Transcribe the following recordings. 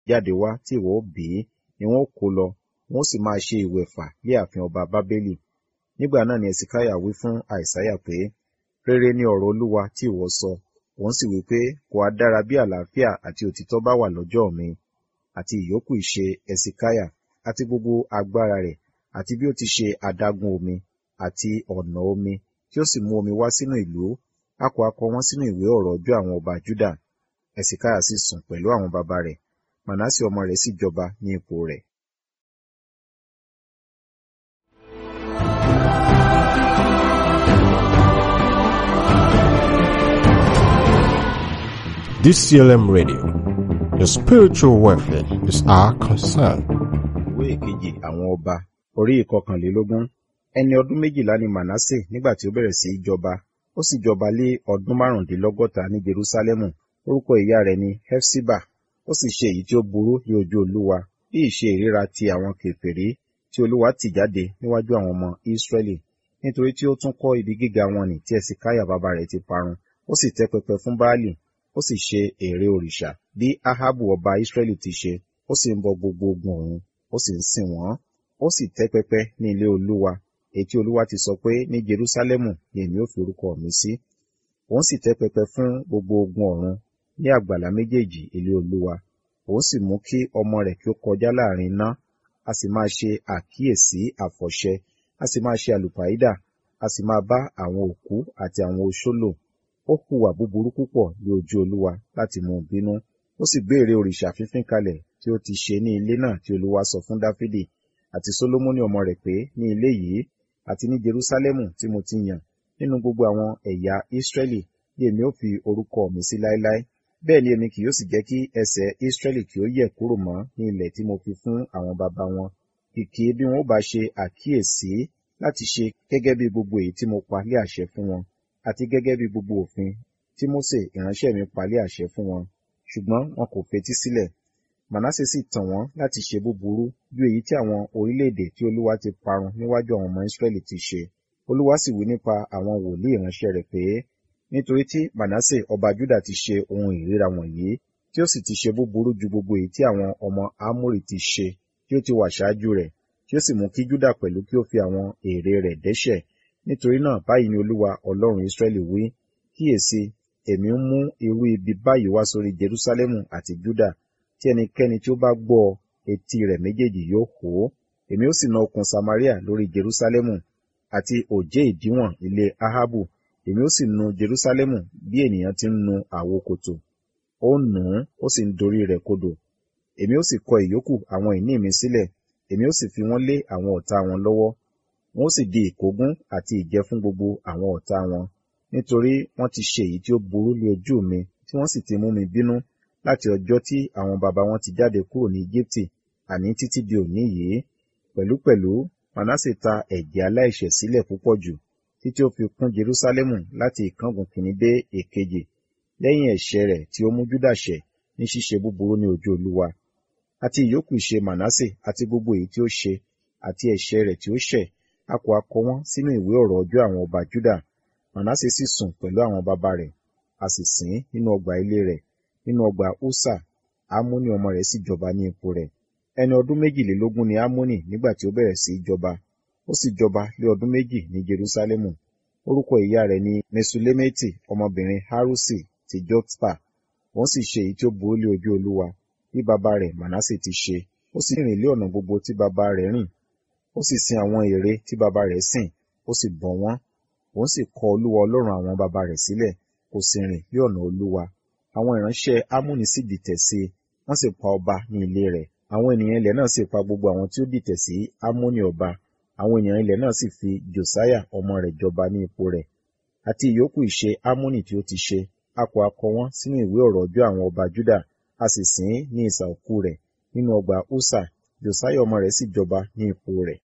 jáde wá tí ìwọ ó bí ni wọn ó kó lọ wọn ó sì máa ṣe ìwẹ̀fà lé ààfin ọba bábélì nígbà náà ni ẹsìkáyà wí fún àìsáyà pé rere ni ọ̀rọ̀ olúwa tí ìwọ sọ òun sì wí pé kò á dára bí àlàáfíà àti òtítọ́ bá wà lọ́jọ́ mi àti ìyókù ìṣe ẹsìkáyà àti gbogbo agbára rẹ̀ àti bí ó ti ṣe adágún omi àti ọ̀nà omi tí ó sì mú omi wá sínú ìlú a kò akọ wọn sínú ìwé ọ̀rọ̀ ọjọ́ àwọn ọba juda ẹsìkáyà sì sùn pẹ̀lú àwọn baba rẹ̀ manase ọmọ rẹ̀ sì jọba ní ipò rẹ̀ DCLM Radio. Your spiritual welfare is our concern. ìwé ìkejì àwọn ọba orí ìkọkànlélógún ẹni ọdún méjìlá ni manase nígbà tí ó bẹ̀rẹ̀ sí í jọba ó sì jọba lé ọdún márùndínlọ́gọ́ta ní jerusalemu orúkọ ìyá rẹ̀ ni hefsiba ó sì ṣe èyí tí ó burú ní ojú olúwa bí ìṣe ìríra ti àwọn kèfèrí tí olúwa tì jáde níwájú àwọn ọmọ israẹli nítorí tí ó tún kọ́ ibi gíga wọn nì tí ẹsìkáyà bàbá rẹ̀ ti parun ó sì tẹ́ pẹpẹ fún baálì ó sì ṣe ère òrìṣà bí ahabu ọba israẹli ti ṣe ó sì ń bọ gbogbo ogun ọ̀run ó sì ń sìn wọ́n ó sì tẹ́ pẹpẹ ní ilé olúwa èyí tí olúwa ti sọ pé ní jerusalemu ni èmi ó fi orúkọ mi sí òun sì tẹ́ pẹpẹ fún gbogbo ogun ọ̀run ní àgbàlá méjèèjì ilé olúwa òun sì mú kí ọmọ rẹ̀ kí ó kọjá láàrin iná a sì máa ṣe àkíyèsí àfọ̀ṣẹ a sì máa ṣe àlùpàídà a sì máa bá àwọn òkú àti àwọn oṣó lò ó hùwà búburú púpọ̀ ní ojú olúwa láti mú un bínú ó sì béèrè òrìṣà fífín kalẹ̀ tí ó ti ṣe ní ilé náà tí olúwa sọ fún dáfídì àti sólómọ́nì ọmọ rẹ̀ pé ní ilé yìí àti ní jerúsálẹ́mù tí mo ti yàn nínú gbogbo àwọn ẹ̀yà ísírẹ́lì bí èmi ó fi orúkọ mi sí láéláé bẹ́ẹ̀ ni èmi kì yóò sì jẹ́ kí ẹsẹ̀ ísírẹ́lì kí ó yẹ̀ kúrò mọ́ ní ilẹ̀ tí mo fi fún àwọn baba wọn kìkì bí wọn ó bá ṣe àkíyèsí láti ṣe gẹ́gẹ́ bí gbogbo èyí tí mo pa lé àṣẹ fún wọn àti gẹ́gẹ́ bí gbogbo òfin tí Mósè ìránṣẹ́ mi pa lé àṣẹ fún wọn ṣùgbọ́n wọn kò fetí sílẹ̀ Mànásè sì tàn wọ́n láti ṣe búburú ju èyí tí àwọn orílẹ̀-èdè tí Olúwa ti parun níwájú àwọn ọmọ Ísírẹ́lì ti ṣe Olúwa sì wí nípa àwọn wòlíì ìránṣẹ́ rẹ̀ pé nítorí tí Mànásè ọba Júdà ti ṣe ohun ìríra wọ̀nyí tí ó sì ti ṣe búburú ju gbogbo èyí tí àwọn ọmọ Ámórì ti ṣe tí ó ti wà ṣáájú rẹ̀ tí ó sì mú kí Júdà pẹ̀lú kí ó fi àwọn ère rẹ̀ dẹ́ṣẹ̀ nítorí náà báyìí ni Olúwa Ọlọ́run Ísírẹ́lì wí kíyèsí èmi ń mú irú ibi báyìí wá sórí Jerúsálẹ́mù àti Júdà tí ẹnikẹ́ni tí ó bá gbọ́ etí rẹ̀ méjèèjì yóò hó èmi ó sì na okùn Samaria lórí Jerúsálẹ́mù àti òjé ìdíwọ̀n ilé Ahabu èmi ó sì nu Jerúsálẹ́mù bí ènìyàn ti ń nu àwo kòtò ó nù ún ó sì ń dorí rẹ̀ kodò èmi ó sì kọ ìyókù àwọn ìní mi sílẹ̀ èmi ó sì fi wọ́n lé àwọn ọ̀tá wọn lọ́wọ́ wọn ó sì di ìkógun àti ìjẹ fún gbogbo àwọn ọ̀tá wọn nítorí wọ́n ti ṣe èyí tí ó burú lé ojú mi tí wọ́n sì ti mú mi bínú láti ọjọ́ tí àwọn baba wọn ti jáde kúrò ní Íjíbítì àní títí di òní yìí pẹ̀lúpẹ̀lú Manase ta ẹ̀jẹ̀ aláìṣẹ̀ sílẹ̀ púpọ̀ jù títí ó fi kún Jerúsálẹ́mù láti ìkángun kìíní dé èkejì lẹ́yìn ẹ̀ṣẹ̀ rẹ̀ tí ó mú Júdà ṣẹ̀ ní ṣíṣe búburú ní ojú Olúwa àti ìyókù ìṣe Manase àti gbogbo èyí tí ó ṣe àti ẹ̀ṣẹ̀ rẹ̀ tí ó ṣẹ̀ a kò akọ wọn sínú ìwé ọ̀rọ̀ ọjọ́ àwọn ọba Júdà Manase sì sùn pẹ̀lú àwọn baba rẹ̀ a sì sìn ín nínú ọgbà ilé rẹ̀ nínú ọgbà Úsà Ámónì ọmọ rẹ̀ sì jọba ní ipò rẹ̀ ẹni ọdún méjìlélógún ni Ámónì nígbà tí ó bẹ̀rẹ̀ sí í jọba ó sì jọba lé ọdún méjì ní Jerúsálẹ́mù orúkọ ìyá rẹ̀ ni Mesulemeti ọmọbìnrin Harusi ti Jotpa òun sì ṣe èyí tí ó burú lé ojú Olúwa bí baba rẹ̀ Manase ti ṣe ó sì rìn lé ọ̀nà gbogbo tí baba rẹ̀ rìn ó sì sin àwọn ère tí baba rẹ̀ sìn ó sì bọ wọ́n òun sì kọ̀ Olúwa Ọlọ́run àwọn baba rẹ̀ sílẹ̀ kò sì rìn lé ọ̀nà Olúwa àwọn ìránṣẹ́ Ámónì sì dìtẹ̀ sí i wọ́n sì pa ọba ní ilé rẹ̀ àwọn ènìyàn ilẹ̀ náà sì pa gbogbo àwọn tí ó dìtẹ̀ sí Ámónì ọba àwọn ènìyàn ilẹ̀ náà sì fi Jòsáyà ọmọ rẹ̀ jọba ní ipò rẹ̀ àti ìyókù ìṣe Ámónì tí ó ti ṣe a kò akọ wọn sínú ìwé ọ̀rọ̀ ọjọ́ àwọn ọba Júdà a sì sìn ín ní ìsà òkú rẹ̀ nínú ọgbà Úsà Jòsáyà ọmọ rẹ̀ sì jọba ní ipò rẹ̀.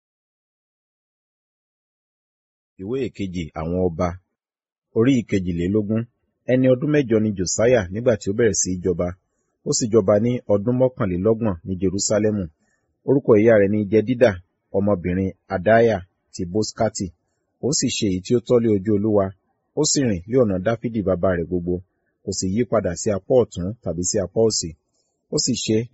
Ìwé ìkejì àwọn ọba orí ìkejìlélógún ẹni ọdún mẹ́jọ ni Jòsáyà nígbà tí ó bẹ̀rẹ̀ sí í jọba ó sì jọba ní ọdún mọ́kànlélọ́gbọ̀n ní Jerúsálẹ́mù orúkọ ìyá rẹ̀ ni Jẹ́dídà ọmọbìnrin Adáyà ti Bóskátì ó sì ṣe èyí tí ó tọ́ lé ojú Olúwa ó sì rìn lé ọ̀nà Dáfídì bàbá rẹ̀ gbogbo kò sì yí padà sí apá ọ̀tún tàbí sí apá òsì ó sì ṣe